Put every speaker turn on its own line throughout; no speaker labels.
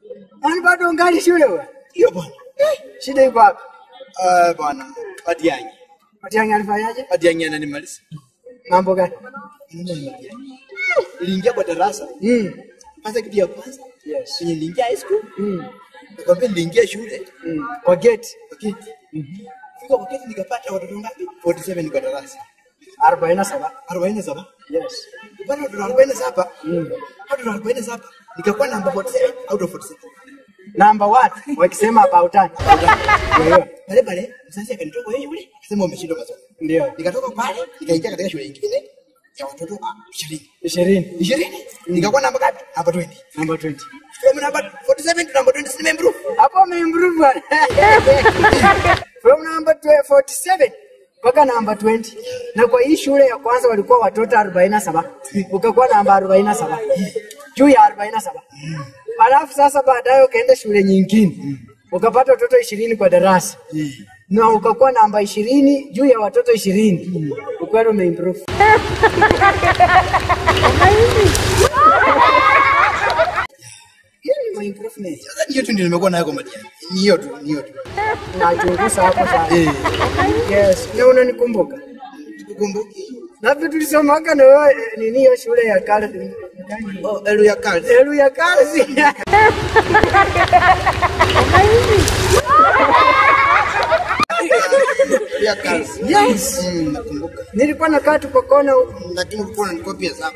Yaani bado ungali shule wewe?
Hiyo bwana.
Shida iko wapi?
Ah bwana. Matiang'i.
Matiang'i alifanyaje?
Matiang'i ananimaliza.
Mambo gani?
Niliingia kwa darasa.
Mm.
Kwanza kitu ya kwanza.
Yes.
Kwenye niliingia high school.
Mm.
Nakwambia niliingia shule.
Mm. Kwa gate
Okay. Fika kwa kesi nikapata watoto ngapi? 47 kwa darasa.
47.
47.
Yes.
Bado watoto 47.
Mm.
Watoto 47. Nikakuwa namba 47 out of 47.
Number one, wakisema about time. Ndio.
Pale pale mzazi akanitoka wewe yule. Akasema umeshindwa masomo.
Ndio.
Nikatoka pale nikaingia katika shule nyingine ya watoto ah, 20.
20.
20. Nikakuwa namba ngapi? Namba 20.
Number 20.
From number 47 to number 20 si nimeimprove.
Hapo umeimprove bwana. From number 12 47 mpaka namba 20. Na kwa hii shule ya kwanza walikuwa watoto 47. Ukakuwa namba 47. Juu ya 47. Alafu sasa baadaye ukaenda shule nyingine. Ukapata watoto 20 kwa darasa. Na ukakuwa namba 20 juu ya watoto 20. Ukweli umeimprove.
Hiyo ni my improvement. Sasa hiyo tu ndio nimekuwa nayo kwa Matiang'i. Ni hiyo tu, ni hiyo tu.
Nachunguza hapo sana.
Eh.
Yes, na unanikumbuka.
Tukumbuki.
Labda tulisomaga na wewe eh, nini hiyo shule ya kale.
Oh, elu ya kazi.
Elu ya kazi.
Ya kazi.
Yes.
Mm, nakumbuka.
Nilikuwa nakaa tu kwa kona huko.
Lakini kulikuwa na copy zako.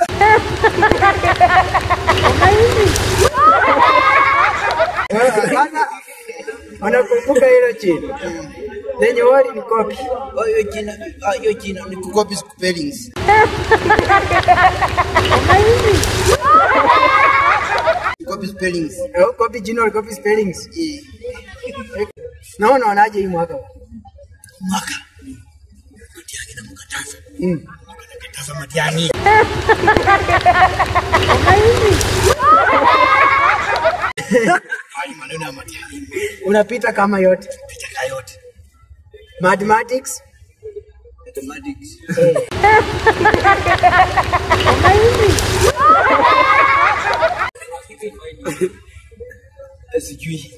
Sasa wanakumbuka hilo chini. Lenye wali ni kopi.
Oh, hiyo jina, ah, hiyo jina ni kucopy spellings. Kucopy spellings.
Eh, Kopi jina kopi spellings.
Eh.
Na unaonaje hii mwaka?
Mwaka. Matiang'i namkataza.
Mm.
Nakataza Matiang'i. Haya maneno ya Matiang'i.
Unapita kama yote.
Pitaka yote.
Mathematics.
Mathematics. Sijui.